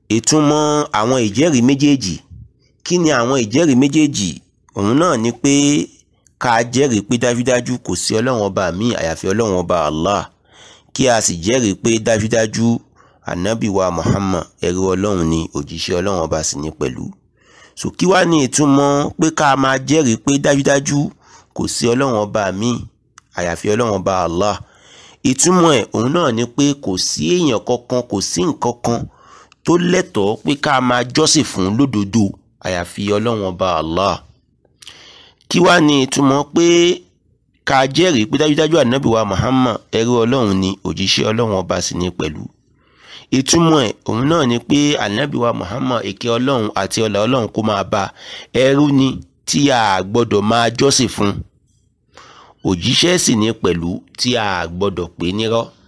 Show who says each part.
Speaker 1: ìtumọ̀ àwọn ìjẹ́rìí méjèèjì kí ni àwọn ìjẹ́rìí méjèèjì òun náà ni pé ká jẹ́rìí pé dájúdájú kò sí ọlọ́run ọba míì àyàfi ọlọ́run ọba allah kí a sì jẹ́rìí pé dájúdájú anabi wa muhammad ẹrú ọlọ́run ni òjíṣẹ́ ọlọ́run ọba sì ní pẹ̀lú so kí wá ní ìtumọ̀ pé ká máa jẹ́rìí pé dájúdájú kò sí ọlọ́run ọba míì àyàfi ọlọ́run ọba allah ìtumọ̀ ẹ̀ òun náà ni pé kò sí èèyàn kankan kò sí nǹkan kan tó lẹ́tọ̀ọ́ pé ká máa jọ́sìn fún lódodo àyàfi ọlọ́run ọba allah kí wá ní ìtumọ̀ pé ká jẹ́rìí pé dájúdájú ànábì wa muhammad ẹrú ọlọ́run ni òjíṣẹ́ ọlọ́run ọba sì ní pẹ̀lú ìtumọ̀ ẹ̀ òun náà ni pé ànábì wa muhammad èké ọlọ́run àti ọlá ọlọ́run kó máa bá ẹrú ni tí a gbọ́dọ̀ máa jọ́sìn fún òjíṣẹ́ sì ní pẹ̀lú tí a gbọ́dọ̀ pè nírọ́